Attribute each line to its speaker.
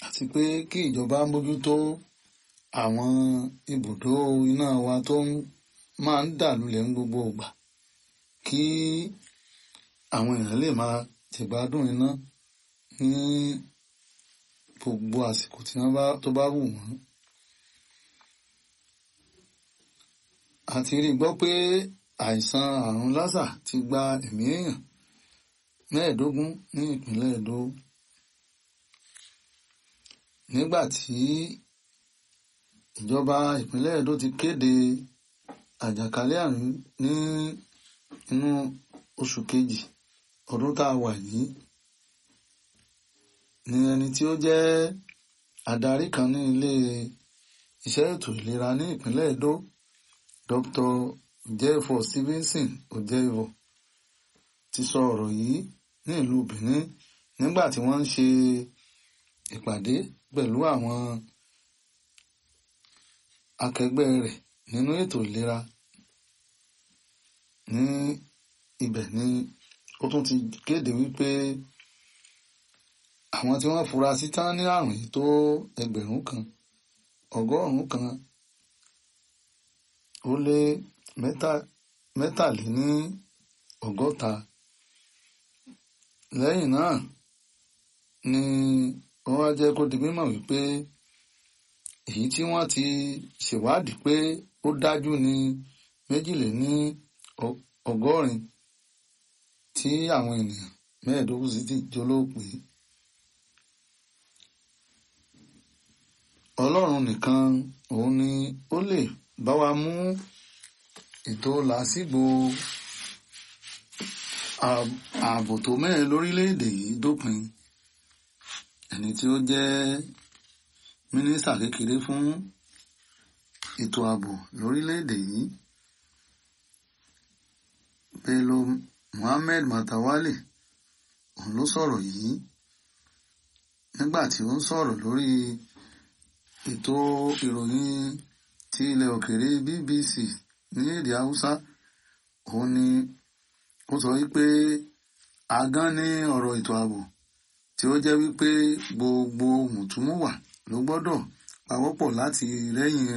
Speaker 1: àti pé kí ìjọba mójútó àwọn ibùdó iná wa tó máa ń dà lulẹ̀ ní gbogbo ìgbà kí àwọn èèyàn lè máa jẹ̀gbádùn iná ní gbogbo àsìkò tí wọ́n bá tó bá wù wọ́n. a ti rí gbọ́ pé àìsàn àrùn lásà ti gba ẹ̀mí èèyàn mẹ́ẹ̀ẹ́dógún ní ìpínlẹ̀ Èdó nígbà tí ìjọba ìpínlẹ̀ Èdó ti kéde àjàkálẹ̀ àrùn ní inú oṣù kejì ọdún tá a wà yìí ni ẹni tí ó jẹ́ adarí kan ní ilé iṣẹ́ ètò ìlera ní ìpínlẹ̀ Èdó Dr. Jefo Stevenson Ojevo ti sọ ọ̀rọ̀ yìí ní ìlú Benin nígbà tí wọ́n ń ṣe ìpàdé pẹ̀lú àwọn akẹgbẹ́ rẹ̀ nínú ètò ìlera ní ibẹ̀ ni ó tún ti kéde wípé àwọn tí wọ́n fura sí tán ní àrùn yìí tó ẹgbẹ̀rún kan ọgọ́rùn-ún kan ó lé mẹ́tàléní ọgọ́ta lẹ́yìn náà ni wọ́n wá jẹ́ kó di mímọ̀ wípé èyí tí wọ́n ti ṣèwádìí pé ó dájú ní méjìléní ọgọ́rin tí àwọn ènìyàn mẹ́ẹ̀ẹ́dógún sì ti jólóòpé. Ọlọ́run nìkan òun ni ó lè bá wa mú ètò làásìgbò ààbò tó mẹ́rin lórílẹ̀‐èdè yìí dópin ẹni tí ó jẹ́ mínísítà kékeré fún ètò ààbò lórílẹ̀‐èdè yìí Bello Muhammed Matawalle òun ló sọ̀rọ̀ yìí nígbà tí ó ń sọ̀rọ̀ lórí ètò ìròyìn ti ilẹ̀ òkèèrè BBC ní èdè Haúsá òun ni ó sọ wípé agán ní ọ̀rọ̀ ètò ààbò tí ó jẹ́ wípé gbogbo mùtúmùwà ló gbọ́dọ̀ pawọ́pọ̀ láti rẹ́yìn